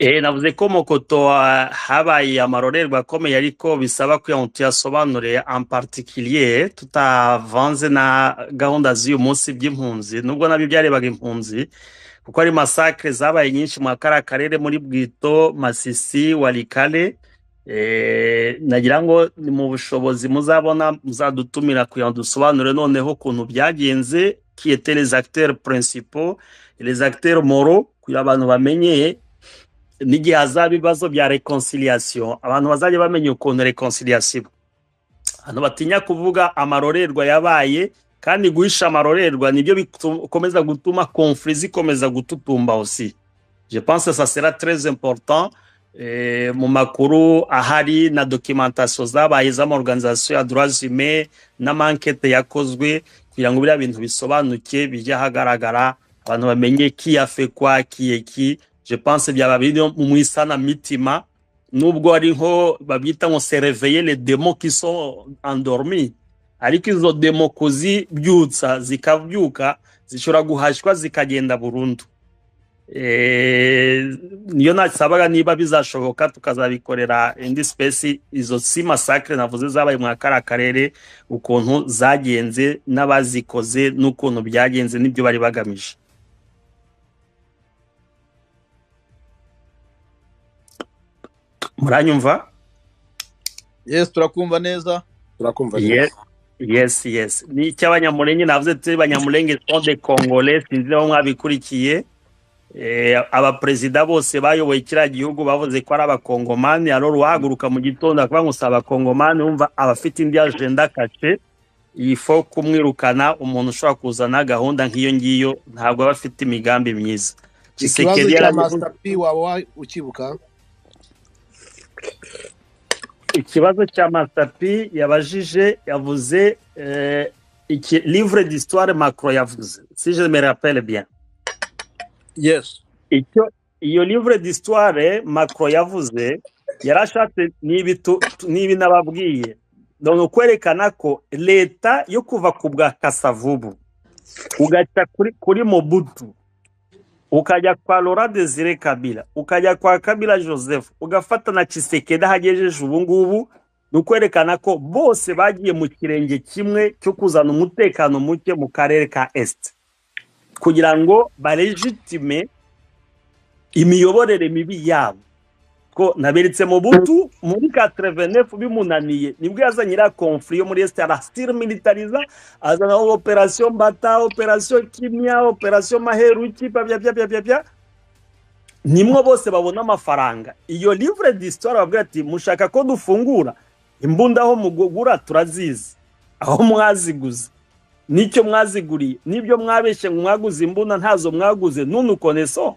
Eh, navuze ko mu koto ah, habaye amarorerwa akomeye ariko bisaba kugira ngo tuyasobanure en particulier tutavanze na gahunda z'uyu munsi by'impunzi nubwo nabyo byarebaga impunzi kuko ari masakre zabaye nyinshi mu kariya karere muri Bwito Masisi Walikale eh, nagira ngo ni mu bushobozi muzabona muzadutumira kugira ngo dusobanure noneho ukuntu byagenze qui étaient les acteurs principaux et les acteurs moraux kugira abantu bamenye n'igihe hazaba ibibazo bya reconciliation abantu bazajya bamenya ukuntu reconciliation iba. abantu batinya kuvuga amarorerwa yabaye kandi guhisha amarorerwa nibyo bitu- bikomeza gutuma conflit zikomeza gututumba aussi je pense que ça sera très important eh, mu makuru ahari na documentation zabaye z'amaorganisation ya droits humains n'amankete yakozwe kugira ngo biriya bintu bisobanuke bijye ahagaragara abantu bamenye qui a fait quoi qui est qui je pense byaba biri mu isanamitima nubwo ari nko babyita ngo se réveiller les démons qui sont endormis ariko izo demo kuzibyutsa zikabyuka zishobora guhashywa zikagenda burundu Eh, niyo nasabaga niba bizashoboka tukazabikorera indi spesi izo si masakre navuze zabaye mwa kariya karere ukuntu zagenze n'abazikoze n'ukuntu byagenze n'ibyo bari bagamije muranyumva Yes, turakumva neza. turakumva neza Ye- Yes, yes. Ni icy'abanyamulenge navuze turi banyamulenge sont des Congolais sinzi niba mwabikurikiye. Eh, abaperezida bose bayoboye kiriya gihugu bavuze ko ari abakongomani alors uwahaguruka mu gitondo akavuga ngo si abakongomani wumva abafite indi agenda kashe il faut kumwirukana umuntu ushobora kuzana gahunda nk'iyo ngiyo ntabwo aba afite imigambi myiza ikibazo Tshisekedi cya yarabivuze master p waba wa- ukibuka ikibazo cya masapi yabajije yavuze eh, iki livre d'histoire macro yavuze si je me rappelle bien Yes. icyo iyo livre d'histoire macro yavuze yarashatse n'ibi tu- tu- n'ibi nababwiye ni ukwerekana ko leta yo kuva ku bwa kasavubu ugaca kuri kuri mobutu ukajya kwa Laurent Desire Kabila, ukajya kwa Kabila Joseph, ugafata na Tshisekedi ahagejeje ubu ngubu, ni ukwerekana ko bose bagiye mu kirenge kimwe cyo kuzana umutekano muke mu karere ka Est kugira ngo barejitime imiyoborere mibi yabo. Ko naberetse Mobutu muri 89 bimunaniye nibwo yazanye iriya conflit yo muri Est arastir militariza azana operation Bata, operation Kimia, operation Maheruki, bya bya bya bya bya bya nimwo bose babona amafaranga iyo livre d'histoire bavuga ati mushaka ko dufungura imbunda aho mugugura turazizi aho mwaziguze n'icyo mwaziguriye n'ibyo mwabeshye ngo mwaguze imbunda ntazo mwaguze nunu koneso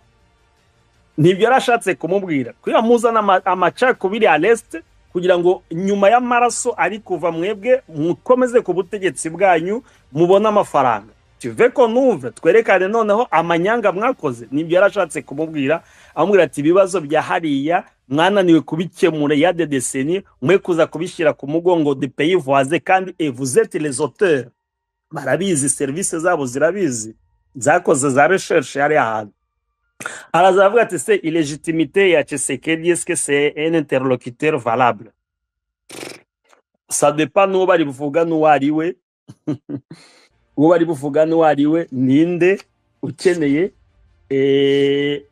nibyo yarashatse kumubwira kugira muzana ama- amacakubiri ya leste kugira ngo nyuma y'amaraso ari kuva mwebwe mukomeze ku butegetsi bwanyu mubone amafaranga tuve ko nuve twerekane noneho amanyanga mwakoze nibyo yarashatse kumubwira amubwira ati ibibazo bya hariya mwananiwe kubikemura ya de deseni mwe kuza kubishyira ku mugongo de pays voisin kandi et vous êtes les auteurs barabizi serivisi zabo zirabizi zakoze za recherche hariya hantu arazavuga ati se ilegitimite ya Tshisekedi est-ce que c'est un interlocuteur valable ça dépend n'uwo bari buvuga n'uwo ari we uwo bari buvuga n'uwo ari we ninde ukeneye eh,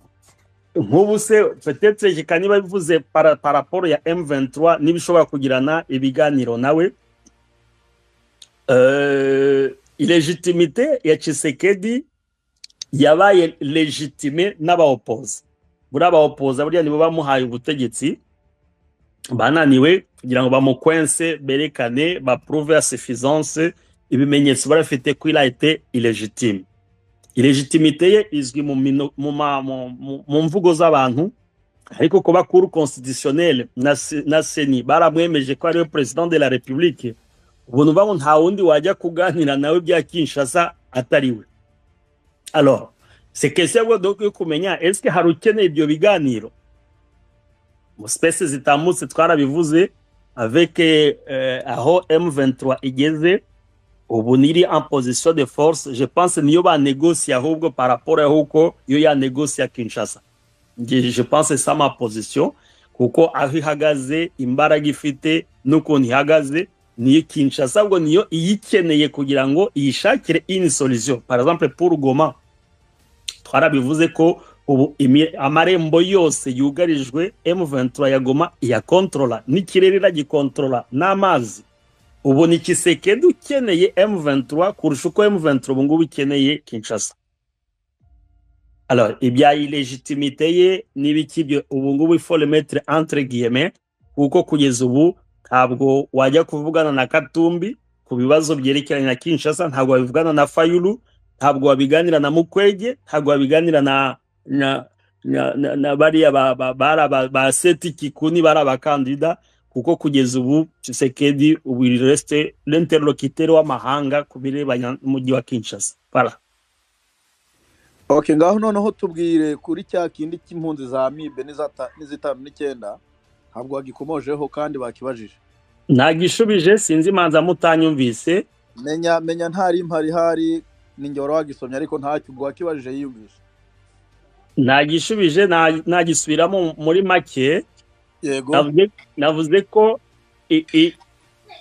nk'ubu se peut-être reka niba bivuze para par rapport ya M23 niba ishobora kugirana ibiganiro nawe euh, ilegitimite ya Tshisekedi yabaye legitime n'abawopoza buriya abawopoza buriya nibo bamuhaye ubutegetsi bananiwe kugira ngo bamukwense berekane bapruve ya suffisance ibimenyetso barafite ko irayite ilegitime ilegitimite ye izwi mu, mino- mu, ma- mu, mu, mu mvugo z'abantu ariko kuba kuru constitutionnelle na, se- na seni baramwemeje ko ariwe president de la republique ubu ni ukuvuga ngo nta wundi wajya kuganira nawe bya kinshasa atari we alors c'est question yo donc yo kumenya est-ce que hari ukeneye ibyo biganiro mu space zitambutse twarabivuze avec eh, aho M23 igeze ubu niri en position de force je pense niyo banegosia ahubwo par rapport aho uko yo yanegosia Kinshasa Nge- je pense que ça ma position kuko aho ihagaze imbaraga ifite n'ukuntu ihagaze niyo kinshasa ahubwo niyo iyikeneye kugira ngo iyishakire ini solution par exemple pour goma twarabivuze ko ubu imi- amarembo yose yugarijwe m23 ya goma iyakontrola n'ikirere iragikontrola n'amazi ubu ni kisekedu ukeneye m23 kurusha uko m23 ubu ngubu ikeneye kinshasa Alors, ibya ilegitimite ye n'ibiki byo ubu ngubu il faut le mettre entre guillemets kuko kugeza ubu ntabwo wajya kuvugana na Katumbi ku bibazo byerekeranye na Kinshasa ntabwo wabivugana na Fayulu ntabwo wabiganira na Mukwege ntabwo wabiganira na na na, na, na bariya ba, ba, bara ba, ba seti kikuni bara abakandida kuko kugeza ubu Tshisekedi ubu il reste l'interlocuteur w'amahanga ku birebana n'umujyi wa Kinshasa voilà okay ngaho noneho tubwire kuri cya kindi cy'impunzi za amibe n'izata- n'izitanu n'icyenda ntabwo wagikomojeho kandi bakibajije ntagishubije sinzi imanza mutanyumvise menya menya ntari impari ihari ninjye wari wagisomye ariko ntacyo ubwo wakibajije yiyumvisha ntagishubije nta- ntagisubiramo muri make yego navuze navuze ko i- i-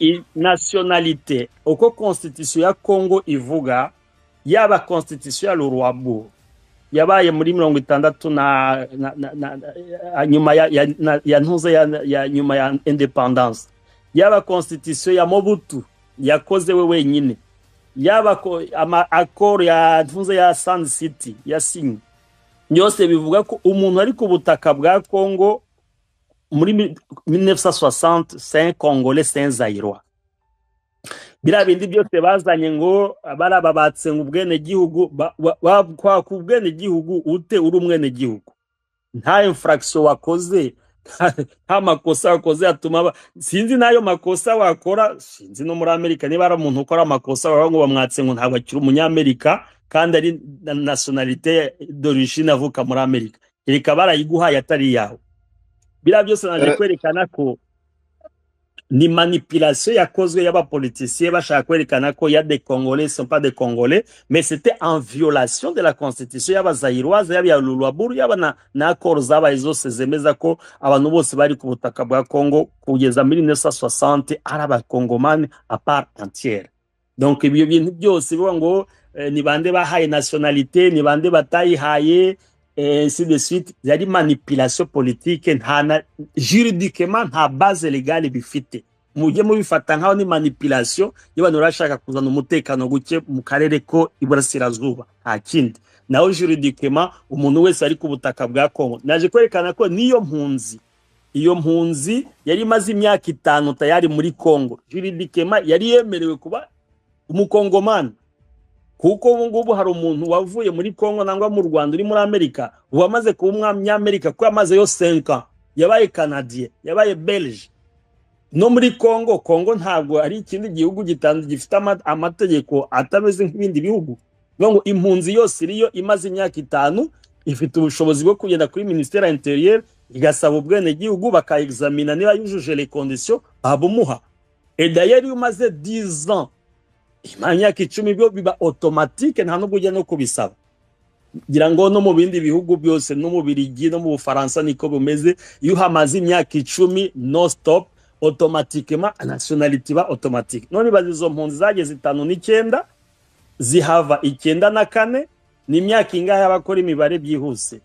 i- nationalité uko constitution ya congo ivuga yaba constitution ya lurwabu yabaye muri mirongo itandatu na, na, na, na, na- nyuma ya, ya, na- ya ntuze ya, ya nyuma ya independance yaba constitution ya mobutu yakoze we wenyine yaba ko- ama accord ya ntuze ya sun city yasinye byose bivuga ko umuntu ari ku butaka bwa congo muri mi- 1960 saint congolais saint zairwa biriya bindi byose bazanye ngo baraba batsenga ubwenegihugu ba- ba- ba- kwaka ubwenegihugu ute uri umwenegihugu nta infraction wakoze nta- nta makosa wakoze yatuma ba- sinzi n'ayo makosa wakora sinzi no muri amerika niba ari umuntu ukora amakosa baba ngo bamwatse ngo ntabwo akiri umunyamerika kandi ari na nationalité d'origine avuka muri amerika reka barayiguhaye atari iyawe biriya byose naje Eh. kwerekana ko ni manipulation yakozwe y'abapolitisiye bashaka kwerekana ko ya de congolais sont pas de congolais mais c'était en violation de la constitution y'abazayiroise yaba iya lulwaburu yaba na, na accord zabaye zose zemeza ko abantu bose bari ku butaka bwa congo kugeza muri 1960 ari abakongomani a part entière donc ibyo bintu byose bivuga ngo eh, ni bande bahaye nationalité ni bande batayihaye eh, ainsi de suite yari manipulation politique nta na juridikema nta base legale bifite mujye mubifata nkaho ni manipulation y'abantu barashaka kuzana umutekano guke mu karere ko iburasirazuba nta kindi naho juridikema umuntu wese ari ku butaka bwa kongo naje kwerekana ko niyo mpunzi iyo mpunzi yari imaze imyaka itanu tayari muri kongo juridikema yari yemerewe kuba umukongomani kuko ubu ngubu hari umuntu wavuye muri kongo nangwa mu rwanda uri muri amerika ubu amaze kuba umunyamerika kuko yamaze yo senka yabaye kanadiye yabaye belge no muri kongo kongo ntabwo ari ikindi gihugu gitandu gifite ama- amategeko atameze nk'ibindi bihugu Bivuga ngo impunzi yose iriyo imaze imyaka itanu ifite ubushobozi bwo kugenda kuri minisiteri ya interieur igasaba ubwenegihugu bakayegizamina niba yujuje les conditions babumuha et d'ailleurs iyo umaze 10 ans imara imyaka icumi byo biba automatique nta nubwo ujya no kubisaba ngira ngo no mu bindi bihugu byose no mu birigi no mu bufaransa niko bumeze iyo uhamaze imyaka icumi no stop automatikema nationality iba automatique none ibaza izo mpunzi zageze itanu n'icyenda zihava icyenda na kane ni imyaka ingahe y'abakora imibare byihuse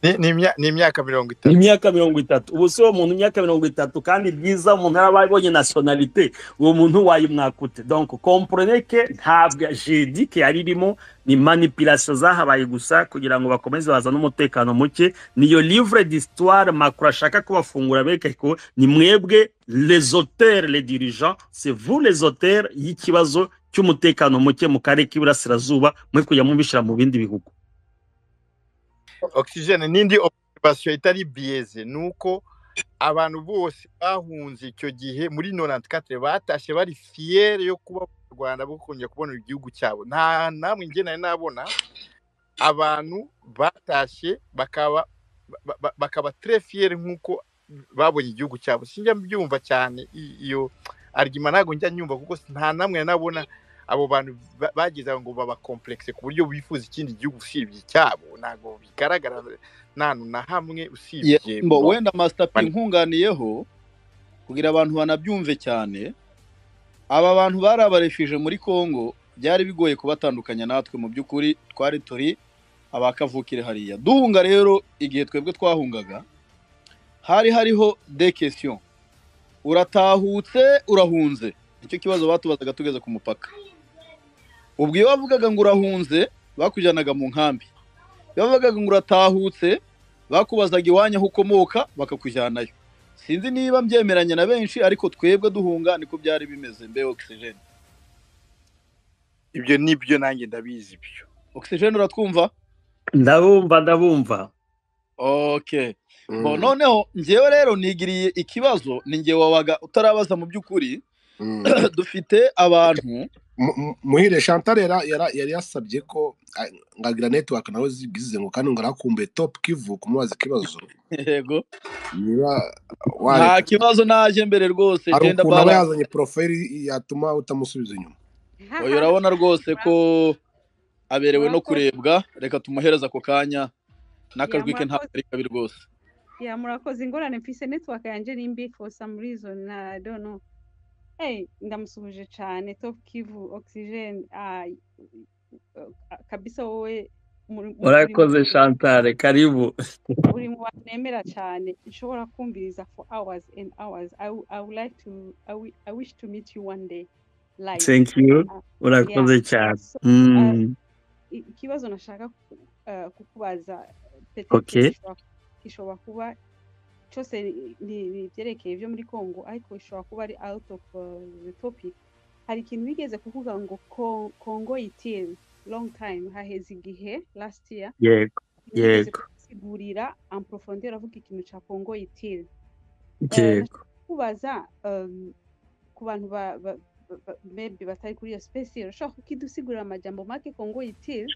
Ni- ni imya- ni imyaka mirongo ni itatu imyaka mirongo itatu ubu si uwo muntu imyaka mirongo itatu kandi byiza umuntu yaba abonye nationalité uwo muntu wayimwaka ute donc comprenez que ntabwo jedike yari irimo ni manipulation zahabaye gusa kugira ngo bakomeze bazane umutekano muke niyo livre d'histoire macro ashaka kubafungura bereka ko ni mwebwe les auteurs les dirigeants c'est vous les auteurs y'ikibazo cy'umutekano muke mu karere k'iburasirazuba mwe kujya mubishyira mu bindi bihugu oxygen n'indi observation itari biyeze ni uko abantu bose bahunze icyo gihe muri norantikatire batashye bari fiyere yo kuba mu rwanda bo kongera kubona igihugu cyabo nta namwe njye nari nabona abantu batashye bakaba ba- ba- bakaba tere fiyere nk'uko babonye igihugu cyabo sinjya mbyumva cyane i- iyo arigima ntabwo njya nyumva kuko nta namwe nari nabona abo bantu ba- bagize aho ngo babakomplekse ku buryo bifuza ikindi gihugu usibye icyabo ntabwo bigaragara ntantu na hamwe usibye Mbo wenda Master P Bani- nkunganiyeho kugira abantu banabyumve cyane aba bantu bari abarefije muri Congo byari bigoye kubatandukanya natwe mu by'ukuri twari turi abakavukire hariya duhunga rero igihe twebwe twahungaga hari hariho de question uratahutse urahunze nicyo kibazo batubazaga tugeze ku mupaka ubwo iyo bavugaga ngo urahunze bakujyanaga mu nkambi iyo bavugaga ngo uratahutse bakubazaga iwanyu aho ukomoka bakakujyanayo sinzi niba mbyemeranya na benshi ariko twebwe duhunga niko byari bimeze mbe ogisijeni ibyo nibyo nanjye ndabizi ibyo ogisijeni uratwumva ndabumva ndabumva oke Bo, noneho njyewe rero nigiriye ikibazo ni njye wabaga utarabaza mu by'ukuri dufite abantu muhire chantal yara- yara- yari yasabye ko ah, ngagira network nawe zigize ngo kandi ngo arakumbuye top kivu kumubaza ikibazo yego niba nta wareka kibazo naje mbere rwose hari genda ukuntu aba bara yazanye poroferi yatuma utamusubiza inyuma oya urabona rwose ko aberewe no kurebwa reka tumuhereze ako kanya n'akajwi ke ntabwo ari kabi rwose ya murakoze ingorane mfise network yanje ni mbi for some reason uh, I don't know hey ndamusuhuje cyane top kivu oxygen ah, uh, kabisa wowe muri- muri- urakoze muri- shantare karibu uri mu bantu nemera cyane nshobora kumviriza for hours and hours I, wou- I would like to I, wi- I wish to meet you one day live thank you Ah, urakoze cyane So, Mm, i- ikibazo nashaka ku- eh, kukubaza peut-être Okay. gishobora- gishobora kuba cyose ni- ni ni ibyerekeye ibyo muri congo ariko ishobora kuba ari out of eh, the topic hari ikintu bigeze kuvuga ngo Co- congo itiri long time haheze igihe last year yego yigeze Yego. kusigurira en profondeur avuga ikintu cya congo itiri yego kubaza um, ku bantu ba- ba- ba- ba- maybe batari kuri iyo spesi urashobora kukidusigurira amajambo make kongo yitiri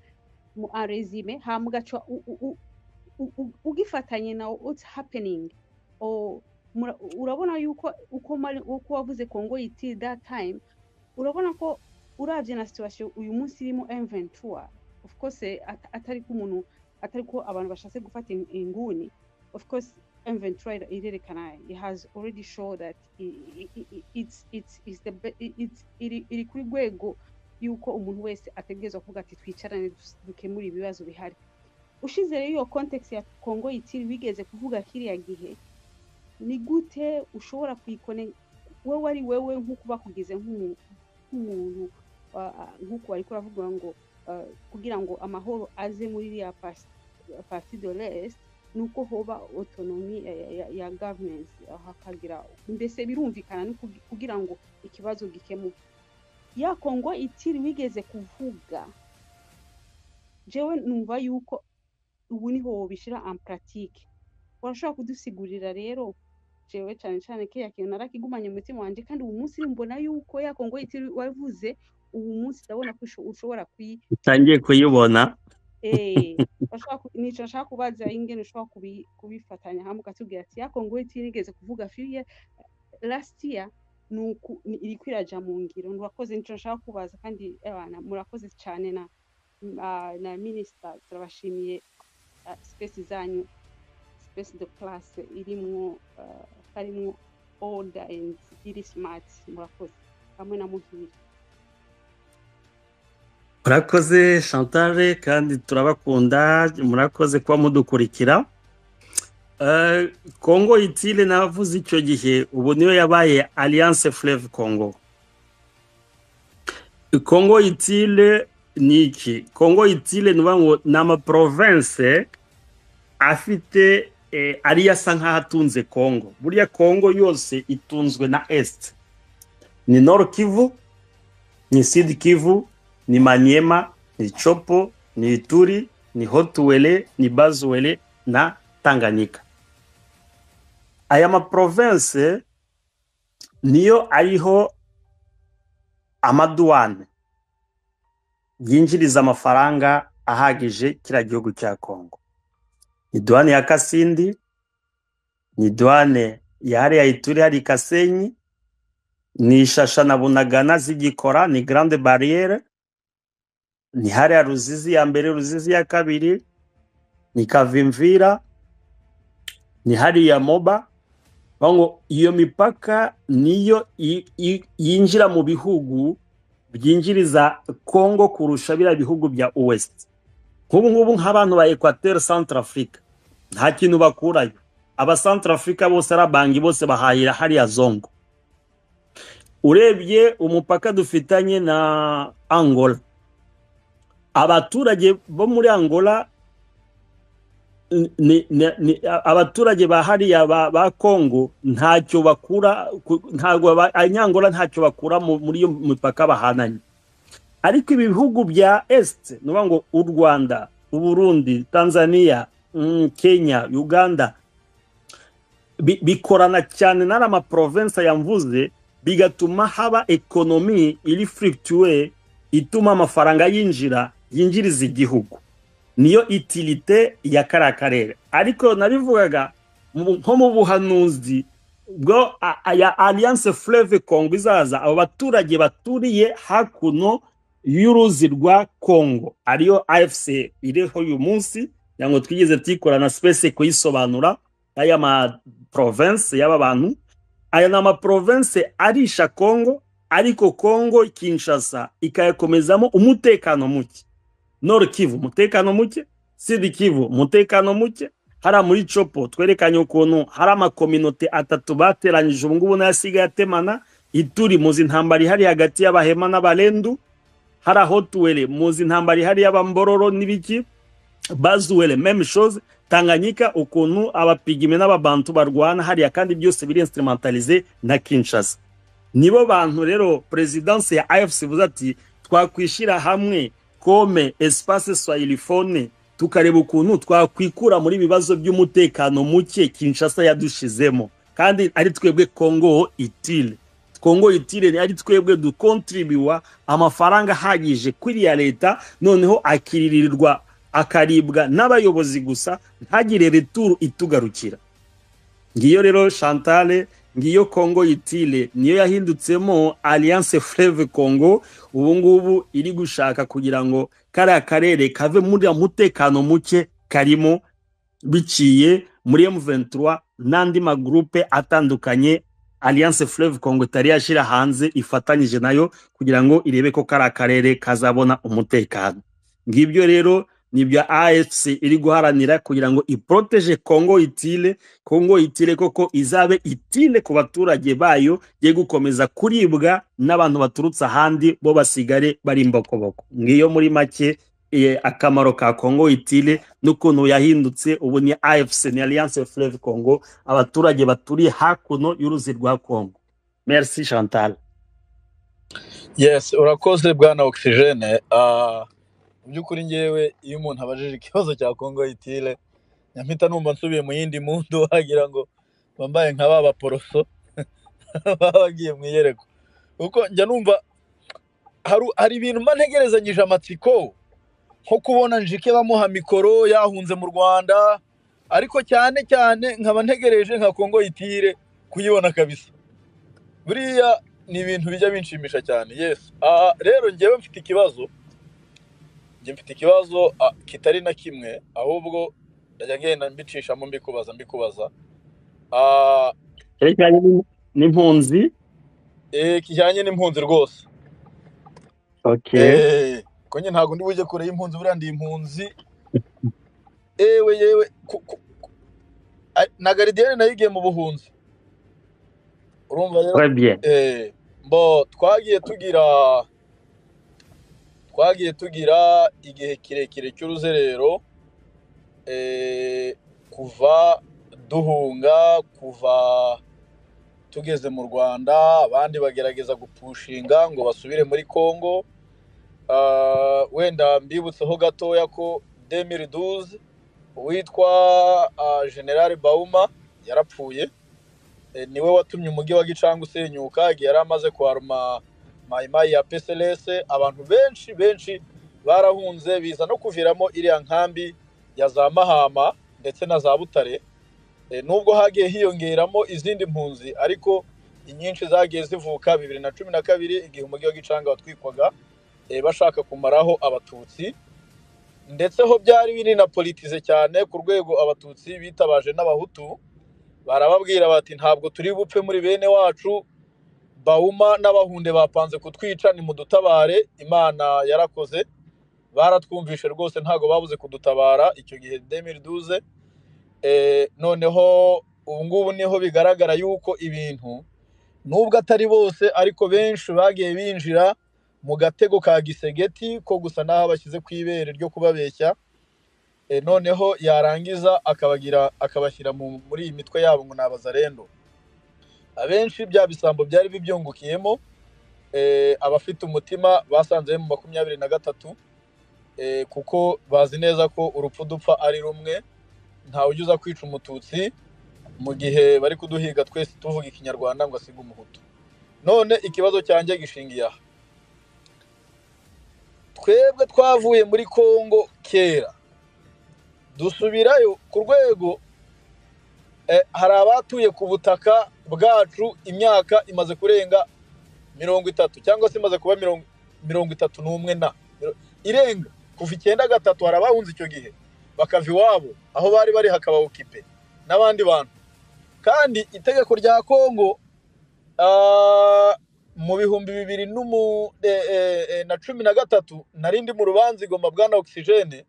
mu aresime hama ugaca u- u- u- u- u- ugifatanye na what's happening or mura- urabona yuko uko mari- uko wavuze kongo yitiri that time urabona ko urabye na situation uyu munsi irimo M23 of course eh, at- atari ko umuntu atari ko abantu bashatse gufata in- inguni of course inventory irerekana it has already shown that i- i- i- i- it's it's it's the be- i- it's iri iri kuri rwego yuko umuntu wese ategerezwa kuvuga ati twicarane dus- dukemure ibibazo bihari ushize rero iyo context ya Congo itiri wigeze kuvuga kiriya gihe ni gute ushobora kuyikone wewe ari wewe nk'uko bakugize nk'umu- nk'umuntu ah, ah, nk'uko bari kuravuga ngo ah, kugira ngo amahoro aze muri iriya parti de l'est nuko hoba autonomy ya, ya, ya- ya governance ah, hakagira mbese birumvikana no kugi- kugira ngo ikibazo gikemuke ya kongo itiri wigeze kuvuga jewe numva yuko ubu niho wobishyira en pratique urashobora kudusigurira rero jewe cyane cyane kiriya kintu narakigumanye mu mutima wanjye kandi ubu munsi mbona yuko ya kongo itiri wavuze ubu munsi ndabona ko usho- ushobora kuyi utangiye kuyibona Eh, bashobora ku- nica nshaka kubaza ingene ushobora kubi- kubifatanya hamwe ukatubwira ati ya kongo itigeze kuvuga firiya last year ni uku- ni- iriko iraja mu ngiro murakoze nico nshaka kubaza kandi abana murakoze cyane na na- na minisita turabashimiye ah, space zanyu space de class irimwo ah, harimwo order and iri smart murakoze hamwe na muhira murakoze shantare kandi turabakunda murakoze kuba mudukurikira Eh, kongo itile navuze icyo gihe ubu niyo yabaye alliance fleve congo kongo itile ni iki kongo itile ni ukuvuga ngo ni amaprovense afite eh, ariyo asa nk'aho atunze kongo buriya kongo yose itunzwe na est ni nord kivu ni sud kivu ni manyema ni chopo ni ituri ni hotuwele ni bazuwele na tanganyika aya maprovense niyo ariho amaduwane yinjiriza amafaranga ahagije kiriya gihugu cya kongo ni duwane ya kasindi ni duwane ya hariya ituri hari kasenyi ni ishasha na bunagana zigikora ni grande barriere ni hariya ruzizi ya mbere ruzizi ya kabiri ni kavimvira ni hariya moba Bavuga ngo iyo mipaka niyo i- i- yinjira mu bihugu byinjiriza congo kurusha biriya bihugu bya uwesiti nk'ubu ngubu nk'abantu ba ekwateri santara afurika nta kintu bakurayo aba santara afurika bose arabangi bose bahahira hariya zongo urebye umupaka dufitanye na angola abaturage bo muri angola ni, ni, ni, abaturage ba hariya ba, ba congo ntacyo bakura ku- ntabwo aba- abanyangola ntacyo bakura mu- muri iyo mipaka bahananye ariko ibi bihugu bya est ni ukuvuga ngo u rwanda uburundi tanzania mm, kenya uganda bi- bikorana cyane n'ari amaprovensa yamvuze bigatuma haba ekonomi iri furikituwe ituma amafaranga yinjira yinjiriza igihugu niyo itilite ya kariya karere ariko nabivugaga mu- nko mu buhanuzi bwo a- a- ya alliance fleve congo izaza abo baturage baturiye hakuno y'uruzi rwa congo ariyo afc iriho uyu munsi kugira ngo twigeze tuyikora na space kuyisobanura aya ma province y'aba bantu aya ni amaprovense arisha congo ariko congo kinshasa ikayakomezamo umutekano muke nord kivu umutekano muke sud kivu umutekano muke hariya muri copo twerekanye ukuntu hari amakominote atatu bateranyije ubu ngubu n'ayasigaye atemana ituri muzi intambara ihari hagati y'abahema n'abarendu hari aho tuwere muzi intambara ihari y'abambororo n'ibiki bazuwele meme chose tanganyika ukuntu abapigime n'ababantu barwana hariya kandi byose biri instrumentalize na kinshasa nibo bantu rero perezidanse ya afc ivuze ati twakwishyira hamwe kome espace swahilifone tukareba ukuntu twakwikura muri bibazo by'umutekano muke kinshasa yadushizemo kandi ari twebwe congo itile congo itile ni- ari twebwe dukontribiwa amafaranga ahagije kwiriya leta noneho akiririrwa akaribwa n'abayobozi gusa ntagire returu itugarukira ngiyo rero chantale ngiyo congo itile niyo yahindutsemo alliance fleve congo ubu ngubu iri gushaka kugira ngo kariya karere kave muri ya mutekano muke karimo biciye muri M23 n'andi magrupe atandukanye Alliance Fleuve Congo itari yashira hanze ifatanyije nayo kugira ngo irebe ko kari akarere kazabona umutekano. Ngibyo rero nibyo AFC iri guharanira kugira ngo iproteje Congo itile, Congo itile koko izabe itile ku baturage bayo ye gukomeza kuribwa n'abantu baturutse ahandi bo basigare bari imbokoboko. Ngiyo muri make eh, akamaro ka Congo itile n'ukuntu yahindutse ubu ni AFC ni Alliance Fleuve Congo abaturage baturiye hakuno y'uruzi rwa Congo merci Chantal yes urakoze bwana ogisijene mu by'ukuri ngewe iyo umuntu abajije ikibazo cya kongo yitire nyampita numva nsubiye mu yindi mundu wagira ngo bambaye nka ba baporoso baba bagiye mu iyerekwa kuko njya numva haru- hari ibintu mba ntegerezanyije amatsiko nko kubona njike bamuha mikoro yahunze mu rwanda ariko cyane cyane nkaba ntegereje nka kongo yitire kuyibona kabisa buriya ni ibintu bijya binshimisha cyane yesi aha rero ngewe mfite ikibazo njye mfite ikibazo ah, kitari na kimwe ahubwo ndajya ngenda mbicishamo mbikubaza mbikubaza Ah, cyerekeranye n'im- n'impunzi eh, kijyanye n'impunzi rwose okay Eh, ko nyine ntabwo ndi bujye kure y'impunzi buriya ndi impunzi ewe yewe ku- ku- a- na garidiyene nayo igiye mu buhunzi urumva rero très bien eh, mbo twagiye tugira twagiye tugira igihe kirekire cy'uruzerero eh, kuva duhunga kuva tugeze mu rwanda abandi bagerageza gupushinga ngo basubire muri congo Ah, wenda mbibutseho gatoya ko demiriduze uwitwa ah, generale bauma yarapfuye Eh, niwe watumye umujyi wa gicanga usenyuka igihe yari amaze kwaruma mayimayi ya pslc abantu benshi benshi barahunze biza no kuviramo iriya nkambi ya za mahama ndetse na za butare Eh, nubwo hagiye hiyongeramo izindi mpunzi ariko inyinshi zagiye zivuka bibiri na cumi na kabiri igihe umujyi wa gicanga watwikwaga eh, bashaka kumaraho abatutsi ndetse ho byari birinapolitize cyane ku rwego abatutsi bitabaje n'abahutu barababwira bati ntabwo turi bupfe muri bene wacu bawuma n'abahunde bapanze kutwica nimudutabare imana yarakoze baratwumvishe rwose ntabwo babuze kudutabara icyo gihe demiriduze Eh, noneho ubu ngubu niho bigaragara yuko ibintu nubwo atari bose ariko benshi bagiye binjira mu gatego ka gisegeti ko gusa n'aho bashyize ku ibere ryo kubabeshya Eh, noneho yarangiza akabagira akabashyira mu- muri iyi mitwe yabo ngo ni abazarendo abenshi bya bisambo byari bibyungukiyemo eh, abafite umutima basanze mu makumyabiri na gatatu eh, kuko bazi neza ko urupfu dupfa ari rumwe ntawe ujya kwica umututsi mu gihe bari kuduhiga twese tuvuga ikinyarwanda ngo asige umuhutu none ikibazo cyanjye gishingiye aha twebwe twavuye muri kongo kera dusubirayo ku rwego eh, hari abatuye ku butaka bwacu imyaka imaze kurenga mirongo itatu cyangwa se imaze kuba mirongo mirongo itatu n'umwe na miro- irenga kuva icyenda gatatu hari abahunze icyo gihe bakava iwabo aho bari bari hakaba okipe n'abandi bantu kandi itegeko rya kongo ah, mu bihumbi bibiri n'umu- eh, eh, eh, na cumi na gatatu narindi mu rubanza igomba bwana ogisijene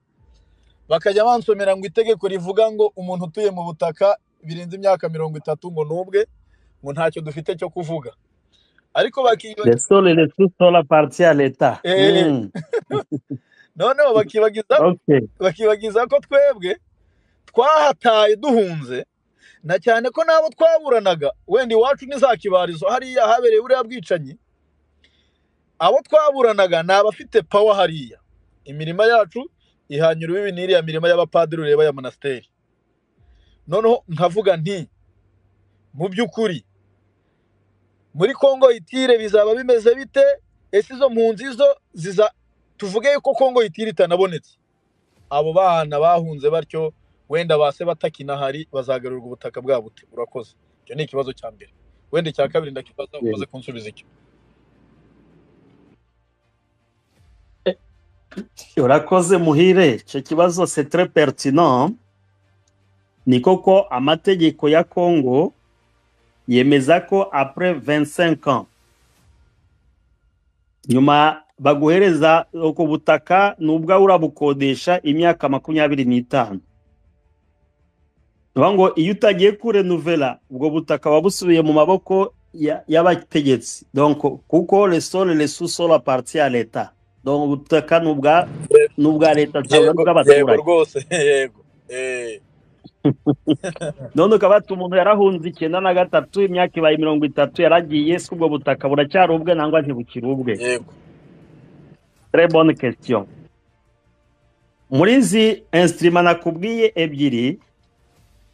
bakajya bansomera ngo itegeko rivuga ngo umuntu utuye mu butaka birenze imyaka mirongo itatu ngo n'ubwe ngo ntacyo dufite cyo kuvuga ariko Le bakibagiza sol et le sous-sol appartient à l'État. eh, Hmm, noneho bakibagiza Ok. bakibagiza ko twebwe twahataye duhunze na cyane ko n'abo twaburanaga wenda iwacu ni za kibarizo hariya habereye buriya bwicanyi abo twaburanaga ni abafite pawa hariya imirima yacu ihanyura ibi n'iriya mirima y'abapadiri ureba ya monasteri noneho nkavuga nti mu by'ukuri muri Kongo itire bizaba bimeze bite ese izo mpunzi zo ziza tuvuge yuko Kongo itire itanabonetse abo bana bahunze batyo wenda base batakinahari bazagarurwa ubutaka bwabo bute urakoze icyo ni ikibazo cya mbere wenda icya kabiri ndakibaza umaze kunsubiza icyo urakoze muhire icyo kibazo c'est très pertinent ni koko amategeko ya congo yemeza ko après 25 ans nyuma baguhereza ubwo butaka nubwo urabukodesha imyaka makumyabiri n'itanu niyo ngo iyo utagiye kurenuvera ubwo butaka waba busubiye mu maboko ya- y'abategetsi donc kuko resore resusoro aparti ya leta donc ubutaka ni ubwa ni ubwa leta ntabwo ari yego yego ubw'abaturage rwose yego eh none ukaba bati umuntu yarahunze icyenda na gatatu imyaka ibaye mirongo itatu yaragiye si ubwo butaka buracyari ubwe nangwa ntibukiri ubwe yego très bonne question muri izi instrument nakubwiye ebyiri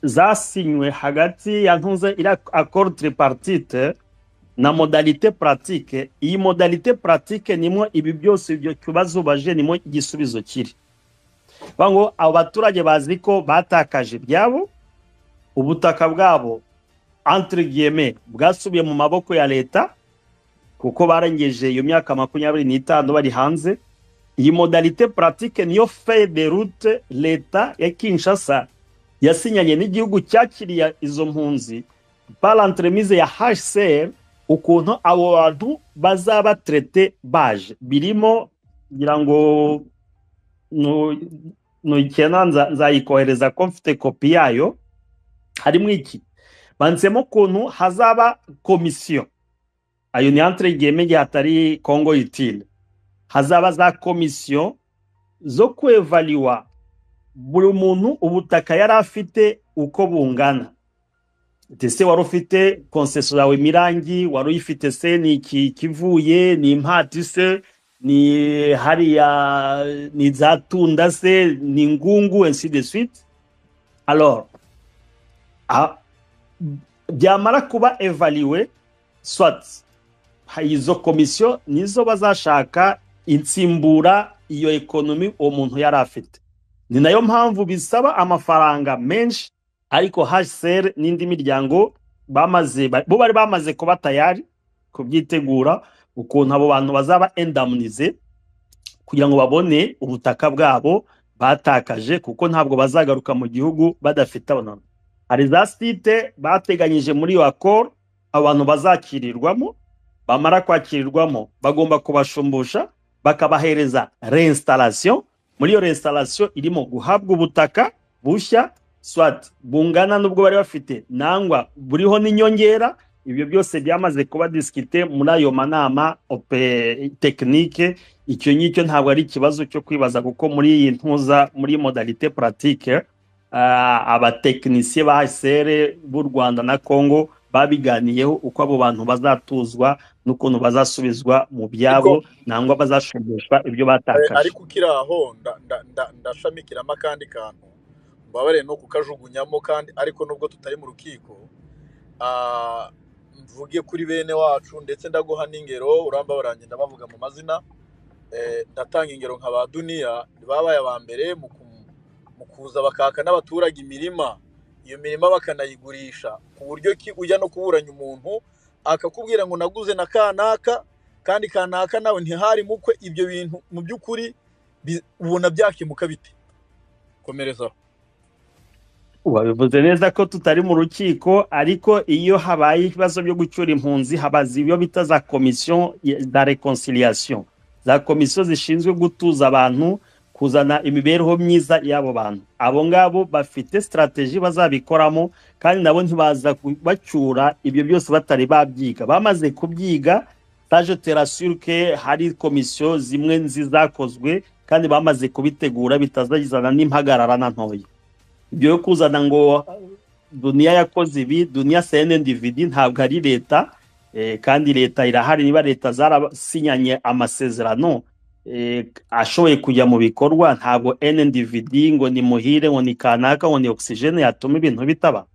zasinywe hagati ya ntuze iriya accord tripartite na modalité pratique iyi modalité pratique nimwo ibi byose ibyo kibazo ubaje nimwo igisubizo kiri bavuga ngo abo baturage bazi ko batakaje ibyabo ubutaka bwabo entre guillemets bwasubiye mu maboko ya leta kuko barengeje iyo myaka makumyabiri n'itanu bari hanze iyi modalité pratique niyo feuille de route leta ya Kinshasa yasinyanye n'igihugu cyakiriye izo mpunzi par entremise ya HCR ukuntu abo bantu bazaba traité baje birimo ngira ngo nu- nuyikena nza- nzayikohereza ko mfite kopi yayo harimo iki banditsemo ukuntu hazaba komisiyo ayo ni entre guillemets igihe hatari congo utile hazaba za komisiyo zo kwevaliwa buri muntu ubutaka yari afite uko bungana ndetse wari ufite konseso yawe mirangi wari uyifite se ni iki kivuye ni impati se ni hariya ni za tunda se ni ngungu ainsi de suite alors a- byamara kuba evaliwe soit ha- izo komisiyo nizo bazashaka insimbura iyo ekonomi uwo muntu yari afite ni nayo mpamvu bisaba amafaranga menshi ariko hsr n'indi miryango bamaze ba- bo bari bamaze kuba tayari kubyitegura ukuntu abo bantu bazaba endamunize kugira ngo babone ubutaka bwabo batakaje kuko ntabwo bazagaruka mu gihugu badafite abantu hari za site bateganyije muri iyo akoro abantu bazakirirwamo bamara kwakirirwamo bagomba kubashumbusha bakabahereza reinstalation muri iyo reinstalation irimo guhabwa ubutaka bushya swat bungana n'ubwo bari bafite nangwa buriho n'inyongera ibyo byose byamaze kuba disikite muri ayo manama ope- tekinike icyo ngicyo ntabwo ari ikibazo cyo kwibaza kuko muri iyi ntuza muri modalite puratike abatekinisiye ba sere b'u rwanda na congo babiganiyeho uko abo bantu bazatuzwa n'ukuntu bazasubizwa mu byabo nangwa bazashumbishwa ibyo Eh, batakaje ariko ukiri aho nda- nda- nda- ndashamikiramo akandi kantu mbabarire no kukajugunyamo kandi ariko nubwo tutari mu rukiko ah, mvuge kuri bene wacu ndetse ndaguha n'ingero uramba barangenda bavuga mu mazina eh, ndatanga ingero nka ba duniya babaye aba mbere mu ku- mu kuza bakaka n'abaturage imirima iyo mirima bakanayigurisha ku buryo ki ujya no kuburanya umuntu akakubwira ngo naguze na kanaka kandi kanaka nawe ntihari mukwe ibyo bintu mu by'ukuri bi- ubona byakemuka bite komereza aho. babivuze neza ko tutari mu rukiko ariko iyo habaye ibibazo byo gucyura impunzi habaza ibyo bita za komisiyo za reconciliation za komisiyo zishinzwe gutuza abantu kuzana imibereho myiza y'abo bantu abo ngabo bafite sitarateji bazabikoramo kandi nabo ntibaza ku- bacyura ibyo byose batari babyiga bamaze kubyiga saje terasure ke hari komisiyo zimwe nzizakozwe kandi bamaze kubitegura bitazagizana n'impagarara na ntoya ibyo yo kuzana ngo duniya yakoze ibi duniya senendividi ntabwo ari leta eh, kandi leta irahari niba leta zarasinyanye amasezerano eh, ashoboye kujya mu bikorwa ntabwo ndvd ngo ni muhire ngo ni kanaka ngo ni ogisijene yatuma ibintu bitaba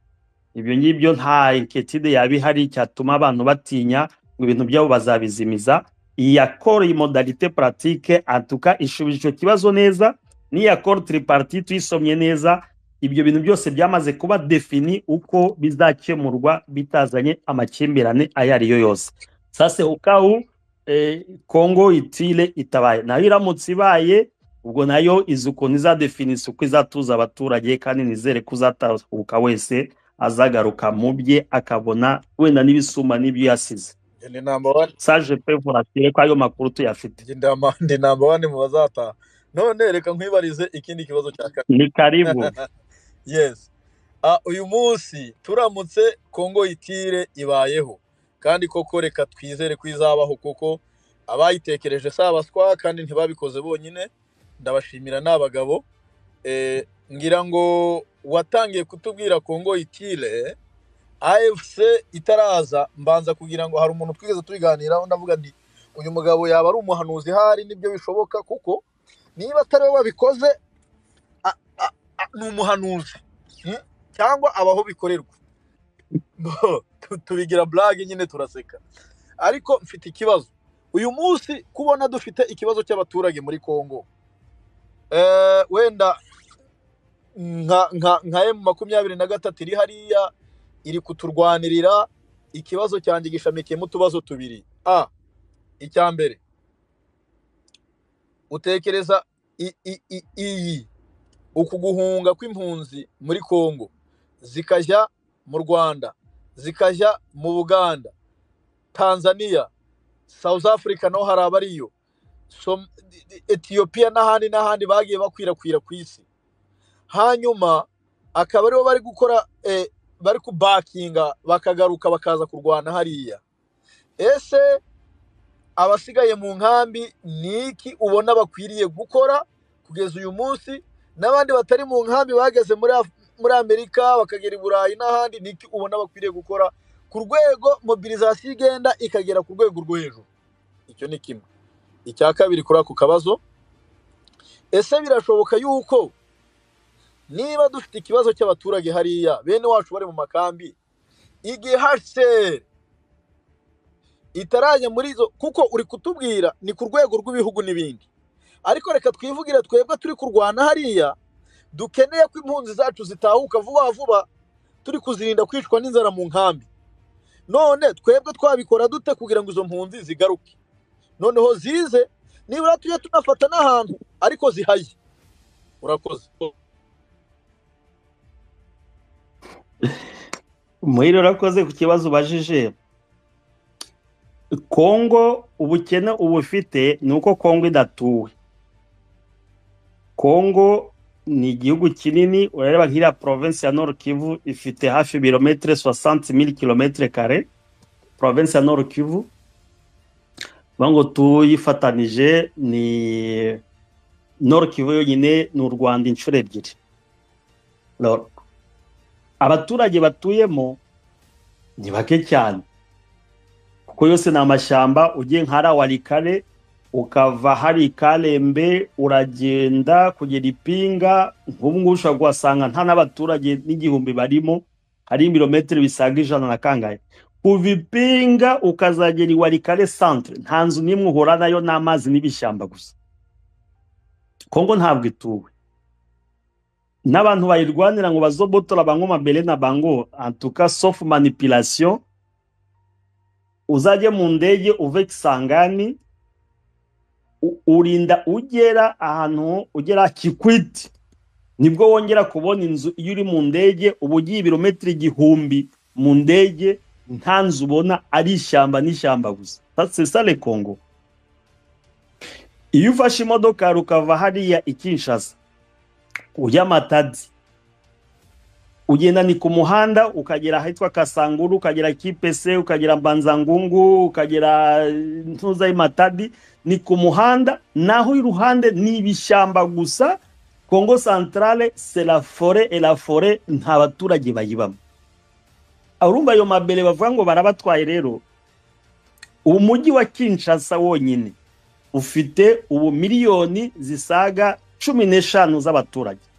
ibyo ngibyo nta inquiétude yaba ihari cyatuma abantu batinya ngo ibintu byabo bazabizimiza iyi accord iyi modalité pratique antuka ishubije icyo kibazo neza n'iyi accord tripartite tuyisomye neza ibyo bintu byose byamaze kuba defini uko bizakemurwa bitazanye amakimbirane ayo ari yo yose sase ukawu eh, congo itile itabaye nayo iramutse ibaye ubwo nayo izi ukuntu izadefinisa uko izatuza abaturage kandi nizere ko uzatahuka wese azagaruka mu bye akabona wenda n'ibisumba n'ibyo yasize Njye ni namba wani saje pe volatile ko ayo makuru tuyafite njye ndi ama- ndi namba wani mu bazataha none reka nkwibarize ikindi kibazo cya kabiri ni karibu yes Ah, uyu munsi turamutse kongo itire ibayeho kandi koko reka twizere ko izabaho kuko abayitekereje si abaswa kandi ntibabikoze bonyine ndabashimira ni abagabo eh, ngira ngo watangiye kutubwira kongo itire afc itaraza mbanza kugira ngo hari umuntu twigeze tubiganiraho ndavuga nti uyu mugabo yaba ari umuhanuzi hari nibyo bishoboka kuko niba atari we babikoze a- a- a- ni umuhanuzi Hmm? cyangwa abaho bikorerwa Bo, tu- tubigira blague nyine turaseka ariko mfite ikibazo uyu munsi kubona dufite ikibazo cy'abaturage muri congo eh, wenda nka nka nka emu makumyabiri na gatatu iri hariya iri kuturwanirira ikibazo cyanjye gishamikiyemo utubazo tubiri a icya mbere utekereza i- i- i- iyi uku guhunga kw'impunzi muri congo zikajya mu rwanda zikajya mu buganda tanzania south africa naho hari abariyo Som- etiyopiya n'ahandi n'ahandi bagiye bakwirakwira ku isi hanyuma akaba aribo bari gukora eh, bari kubakinga bakagaruka bakaza kurwana hariya ese abasigaye mu nkambi ni iki ubona bakwiriye gukora kugeza uyu munsi n'abandi batari mu nkambi bageze muri Af- muri amerika bakagera i burayi n'ahandi ni iki ubona bakwiriye gukora ku rwego mobilizasiyo igenda ikagera ku rwego rwo hejuru icyo ni kimwe icya kabiri kuri ako kabazo ese birashoboka yuko niba dufite ikibazo cy'abaturage hariya bene wacu bari mu makambi igihe hsr itarajya muri izo kuko uri kutubwira ni ku rwego rw'ibihugu n'ibindi ariko reka twivugire twebwe turi kurwana hariya dukeneye ko impunzi zacu zitahuka vuba vuba turi kuzirinda kwicwa n'inzara mu nkambi none twebwe twabikora dute kugira ngo izo mpunzi zigaruke noneho zize nibura tujye tunafata n'ahantu ariko zihaye urakoze muhire urakoze ku kibazo ubajije kongo ubukene uba ufite ni uko kongo idatuwe kongo ni igihugu kinini urareba nk'iriya province ya nord kivu ifite hafi birometero soixante mille kilometre kare province ya nord kivu vuga ngo tuyifatanije ni nord kivu yonyine ni u rwanda inshuro ebyiri Lord. abaturage batuyemo ni bake cyane kuko yose ni amashyamba ugiye nka rawarikare ukava hari ikarembe uragenda kugera ipinga nk'ubu ngubu ushobora kuhasanga nta n'abaturage n'igihumbi barimo hari ibirometero bisaga ijana na kangahe kuva ipinga ukazagera i warikare centre nta nzu n'imwe uhura nayo n'amazi n'ibishyamba gusa kongo ntabwo ituwe n'abantu bayirwanira ngo bazobotora bango mabere na bango antuka sauf manipulation uzajye mu ndege uve kisangani u- urinda ugera ahantu ugera kikwiti nibwo wongera kubona inzu iyo uri mu ndege uba ugiye ibirometero igihumbi mu ndege nta nzu ubona ari ishyamba n'ishyamba gusa sasesale kongo iyo ufashe imodoka yawe ukava hariya i kinshasa ujya matadi ugendana ku muhanda ukagera ahitwa kasanguru ukagera kipese ukagera mbanzangungu ukagera eh, ntuza matadi ni ku muhanda naho iruhande ni ibishyamba gusa kongo santarare sera fore era fore nta baturage bayibamo urumva ayo mabere bavuga ngo barabatwaye rero ubu mujyi wa kinshasa wonyine ufite ubu miliyoni zisaga cumi n'eshanu z'abaturage